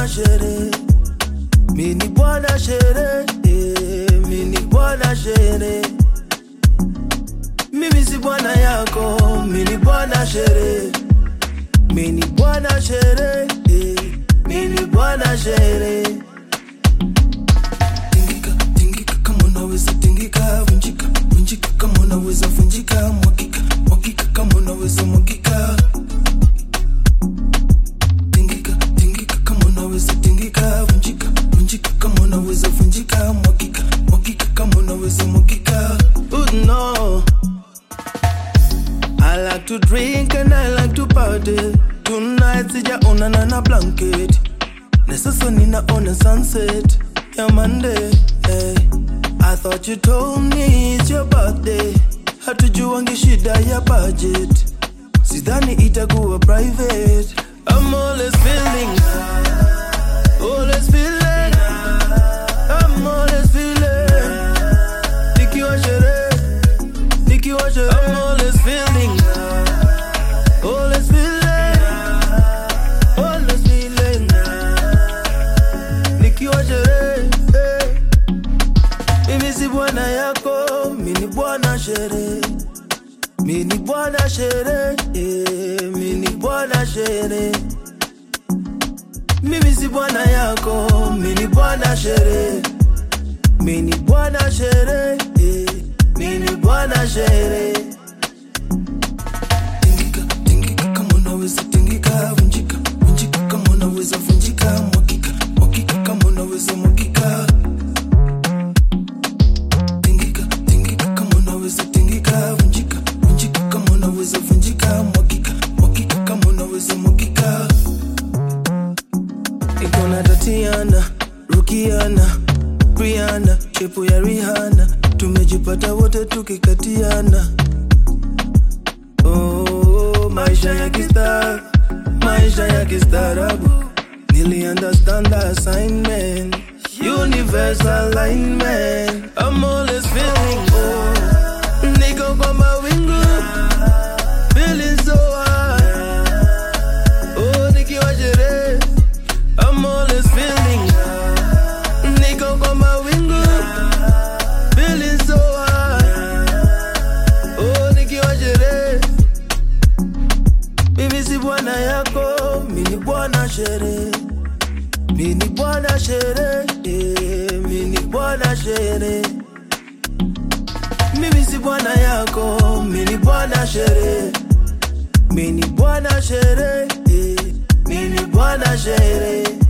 shere mini bwana shere eh, mini bwana shere mimi si bwana yako mini bwana shere mini bwana shere eh, mini bwana shere tingika tingika kama unaweza tingika vunjika vunjika kama unaweza vunjika mwagika mwagika kama unaweza mwagika tingika tingika kama unaweza tingika vunjika vunjika kama unaweza vunjika mwagika mwagika kama unaweza mwagika oh, no. I like to drink and I like to party tonight sijaonana na blanket na sasa ninaona sunset ya Monday hey. I thought you told me it's your birthday hatujuangi shida ya budget sidhani itakuwa private I'm always feeling always feeling I'm always feeling nikiwa sherehe nikiwa sherehe I'm always feeling always feeling always feeling nikiwa sherehe eh. mimi si bwana yako mimi ni bwana sherehe mimi ni bwana sherehe eh, mimi ni bwana sherehe mimi si bwana yako mimi ni bwana sherehe mimi ni bwana sherehe eh, mimi ni bwana sherehe tingika tingika kama unaweza tingika vunjika vunjika kama unaweza vunjika mwagika mwagika kama unaweza mwagika tingika tingika kama unaweza tingika vunjika vunjika kama unaweza vunjika mwagika mwagika kama unaweza mwagika iko na Tatiana, Rukiana, Briana, chepu ya Rihanna, tumejipata wote tukikatiana. Oh, maisha ya kistar, maisha ya kistaarabu, nili understand the assignment, universal alignment. I'm always feeling oh, niko kwa mawingu, feeling so high. Oh, nikiwa sherehe I'm always feeling Niko kwa mawingu Feeling so high Oh, nikiwa sherehe Mimi si bwana yako Mimi ni bwana sherehe Mimi ni bwana sherehe eh, Mimi ni bwana sherehe Mimi si bwana yako Mimi ni bwana sherehe Mimi ni bwana sherehe eh, Mimi ni bwana sherehe